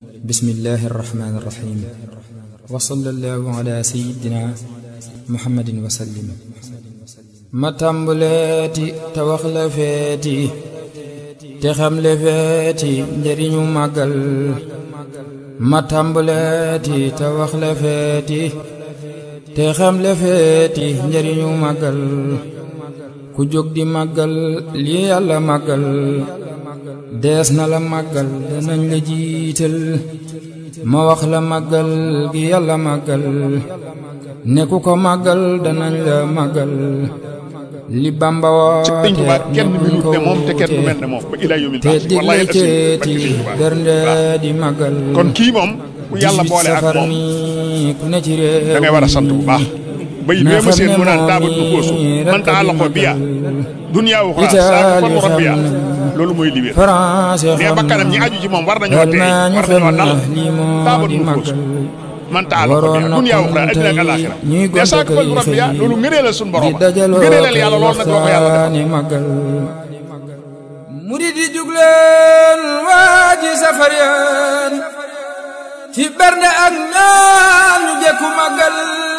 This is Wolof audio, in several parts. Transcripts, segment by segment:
bismillahi irrahmani irrahim wa sallallahu ala sayidina muhammadin wa sallim ma tàmbaleeti te wax la feeti te xam le feeti njëriñu màggal ma tàmbaleeti te wax la feeti te xam le feeti njëriñu màggal ku jóg di màggal lii yàlla màggal dees na la màggal danañ la jiital ma wax la màggal gi yàlla màggal ne ku ko màggal danañ la màggal li Bamba woote kenn minute ne moom te kenn du mel ne moom ba ila yawmil te baas digle ceeti bernde di màggal kon kii moom ku yàlla boole ak safar moom ni ku ne ci réew da ngay war a sant bu baax bay na bee ma xam seen ne mu naan moom daaba du koosu mii man rekk taa di loxo biya màggal duniyaa uxra saa ko fa rabbiya loolu mooy li wér français nee xam bakkanam ñi na aju ci moom war nañoo xel tey naa ñu war xam nañoo na dal lii moo daaba di du koosu màggal man taa loxo waroon biya na duniyaa kon uxra addina ak tey alaxira ñuy mais saa ko fa gonte rabbiya koy loolu ngëneelal suñu di borom dajaloo ngëneelal yàlla loolu nag moo ko yàlla defal waxtaane màggal murid yi jugleen waa ji safar yaan ci bernde ak ñaan ñu jekku màggal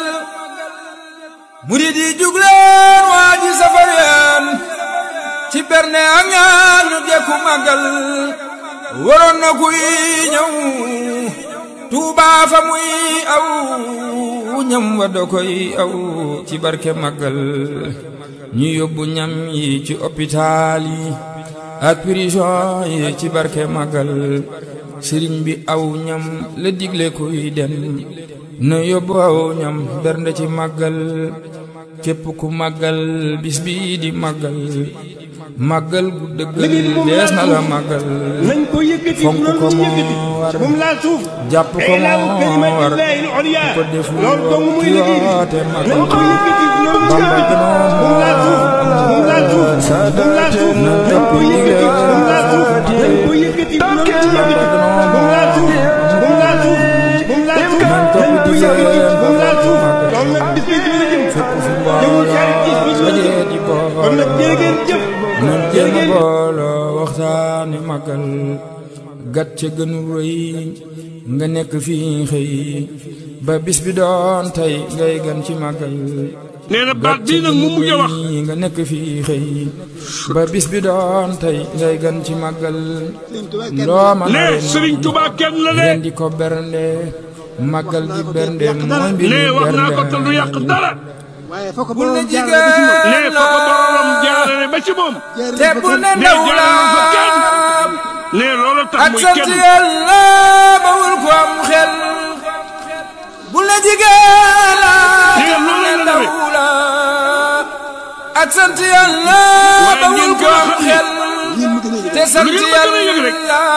murid yi jugleen waa ji safar yaan ci bernde ak ñaan ñu jekku màggal waroon na kuy ñëw Tuubaa fa muy aw ñam wa da koy aw ci barke màggal ñu yóbbu ñam yi ci hôpital yi ak prison yi ci barke màggal sëriñ bi aw ñam la digle kuy dem na yóbbu aw ñam bernde ci màggal képp ku màggal bis bi di màggal màggal gu dëggal dees na la màggal nañ ko yëkkati fonk loolu ko ñu moo yëkkati war bu mu laal suuf jàpp ko moo war ku ko deful loolu dong muy liggéey yoote nañ ko màggal yëkkati loolu ñu Bamba yëkkati gënoon bu mu laal suuf bu mu laal suuf bu mu laal suuf na nañ topp ko yëkkati digle bu mu laal suuf nañ ko yëkkati loolu ñu yëkkati bu mu laal suuf bu mu laal suuf bu mu laal suuf nañ topp nañ ko digle yëkkati bu mu laal suuf màggal. loolu nag bis bi dina jëm fépp fu jëmul xarit bis bi mbooloo dina dajee jëm di kon nag booloo jërë ngeen jëf nañ jërë jéem a ngeen jëf booloo waxtaane màggal gat ca gënu rëy nga nekk fii xëy ba bis bi doon tey ngay gan ci màggal nee na baat bii nag mu mujj a wax nga nekk fii xëy ba bis bi doon tey ngay gan ci màggal loo mën a nee ren Serigne Touba kenn la ren de di ko bernde màggal gi bernde mooy mbir nee wax naa ko te du yàq dara waaye foo ko bul ne borom jaarale ba ci moom. jigéen nee fa ko boromam jaarale ba ci moom te bul ne nee ndaw la jaarale fa kenn nee loolu tax ak muy sant kenn yàlla bawul ko am xel bul ne jigéen la Nee, te bul loolu ne la ndaw demee. la ak sant yàlla waaye bawul ngeen ko gën a am xam ni xel yéen mu gën a yëg. te sant Lu ngeen ma gën a yëg rek. yàlla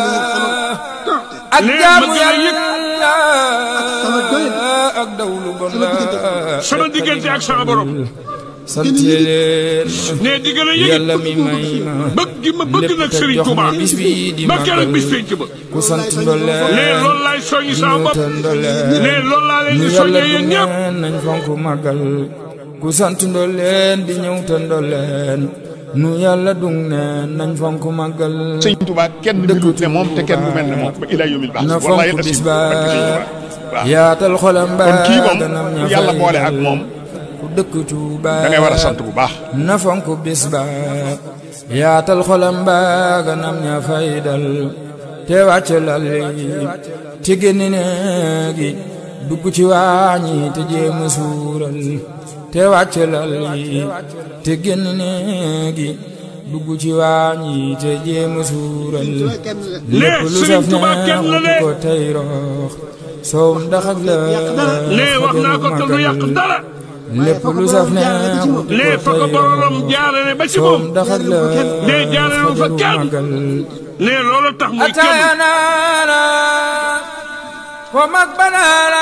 ak Nee, jaamu ma gën a yëg. yàlla sama doylu. ak dawlu bon la sama diggante ak sama borom sant leen nee di gën a yëg yàlla mi may ma bëgg gi ma bëgg lépp nag te Serigne jox Touba ma bis bi di ba keroog bis màggal penc ba ku sant ndoleen nee loolu laay soññi sama bopp te ndoleen nee loolu laa leen nu di yàlla soññee du yéen ñëpp neen nañ fonk màggal ku sant ndoleen di ñëw te ndoleen nu yàlla du neen nañ fonk màggal sëñ Tuubaa kenn minute ne moom te kenn du mel ne moom ba ila yawmil baas na wallahi fonk bis asim ba barke sëñ Tuubaa waaw yaatal xolam ba kon kii moom ganam ña ku yàlla fay boole ak dal. moom ku dëkk Tuuba da ngay war a sant bu baax na fonk bis ba yaatal xolam ba ganam ña fay dal te wàcc lal yi te génn néegi dugg ci waañi te jéem a suural te wàcc lal yi te génn néegi dugg ci waañi te jéem a suural lépp lu saf Serigne Touba kenn la neex de. ko tey roox soow ndax ak la nee wax naa ko te du yàq dara lépp lu saf neex nee fa ko boromam jaarale ba ci soom moom daxat la nee jaarale fa kenn màggal nee loolu tax muy kenn ataaya naana ko mag banaana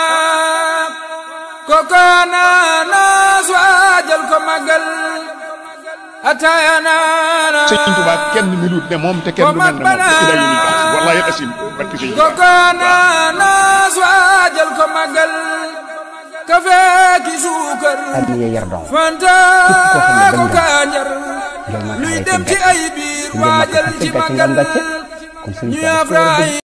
koko naana suwaajal ko màggal ataaya naana sëñ Tuubaa kenn minute ne moom te kenn du mel ne moom ba ila yawmil baas wallahi asim barke sëñ Tuubaa koko naana suwaajal ko màggal kafe ki suukar addiya yar dong fanta Képp koo xam ne ko dem nga kaanjar jël naa luy xale dem ci ci ay biir ngeen ma waajal ko ci fekk ci màggal ngam gàcce kon sëñ ñu Tuubaa afraay